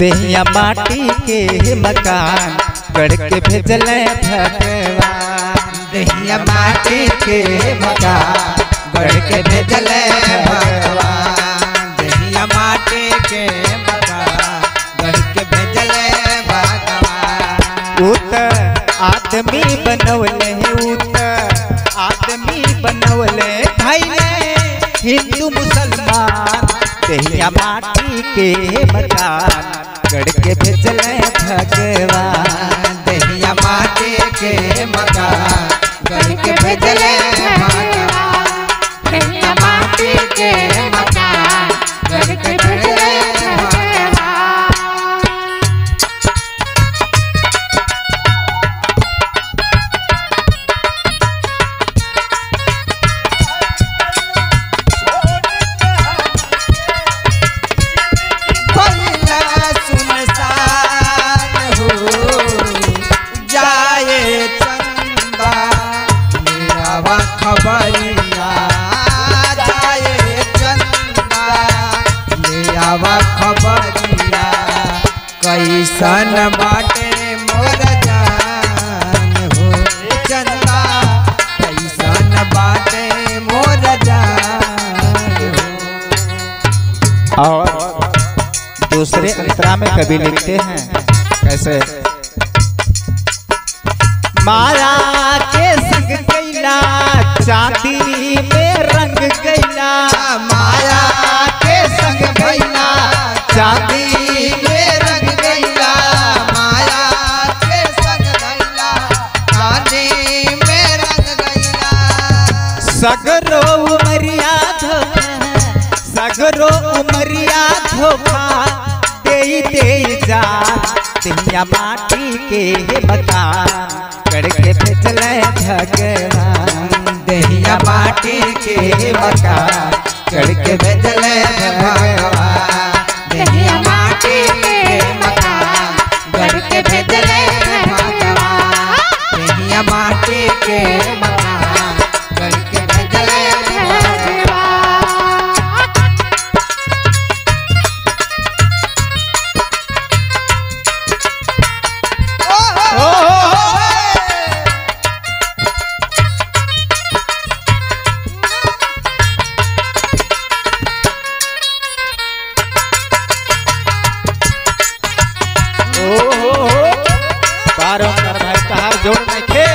देहिया माटी के मकान गढ़ के भेजल भगवान दहिया माटी के मकान गढ़ के भेजल भगवान दहिया माटी के मकान गढ़ के भेजल भगवान उत आदमी बनवले उत आदमी बनवले धैले हिंदू मुसलमान देहिया माटी के मकान गढ़ के भेजल भगवान दहिया माटी के मकान गढ़ के भेजल भगवान दहिया माटी के मकान गढ़ के भेजल भगवान भैया सुनसान हो जाए चंदा मेरा खबरिया जाए चंदा मेरा खबरिया कैसन बाटे मोर जान हो चंदा कैसन बाटे मोर जान हो और दूसरे अंतरा में कभी लिखते हैं कैसे माया के संग कैला चांदी में रंग कैला माया के संग गैला चांदी में रंग गैला माया के संग गैला चांदी में रंग गैला सगरो उमरिया धोखा सगरो उमरिया धोखा दे दे जा दुनिया माटी के मकान करके भेजल भगवान दहिया माटी के मकान करके भेजल भगवान दहिया माटी के मकान करके भेजल भगवान दहिया माटी के मकान करके भेजल भगवान ओ हो हो ओ हो हो बारो कर भाई कहार जोड़ नहीं खे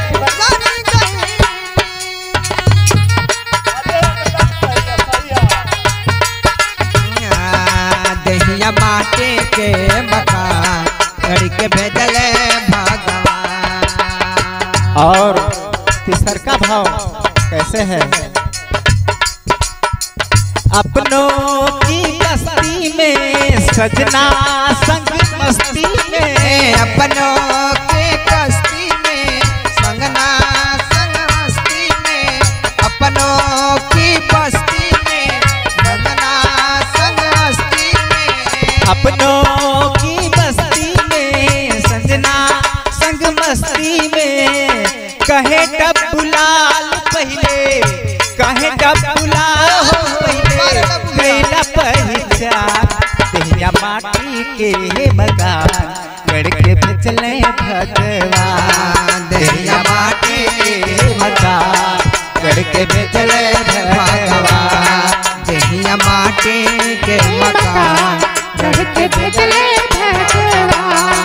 दहिया माटी के मकान करके भेजल भगवान और तीसर का भाव कैसे है अपनों की बस्ती में सजना संग मस्ती में अपनों के कश्ती में संगना संग मस्ती में अपनों की बस्ती में संगना संग मस्ती में अपनों की बस्ती में सजना संग मस्ती में कहे डबुलाल पहले कहे डबुलाल पहले कैला पहचान तेरा माटी के मकान गढ़ के भेजले भगवान दहिया माटी के मकान गढ़ के भेजले भगवान भगवान दहिया माटी के मकान गढ़ के भेजले भगवान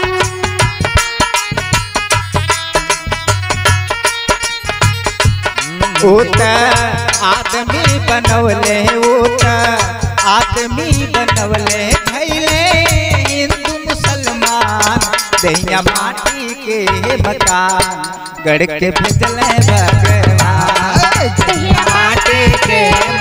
उत आदमी बनवले उत आदमी बनवले भैले हिंदू मुसलमान दैया माटी के मकान गढ़ के भेजले भगवान दहिया माटी के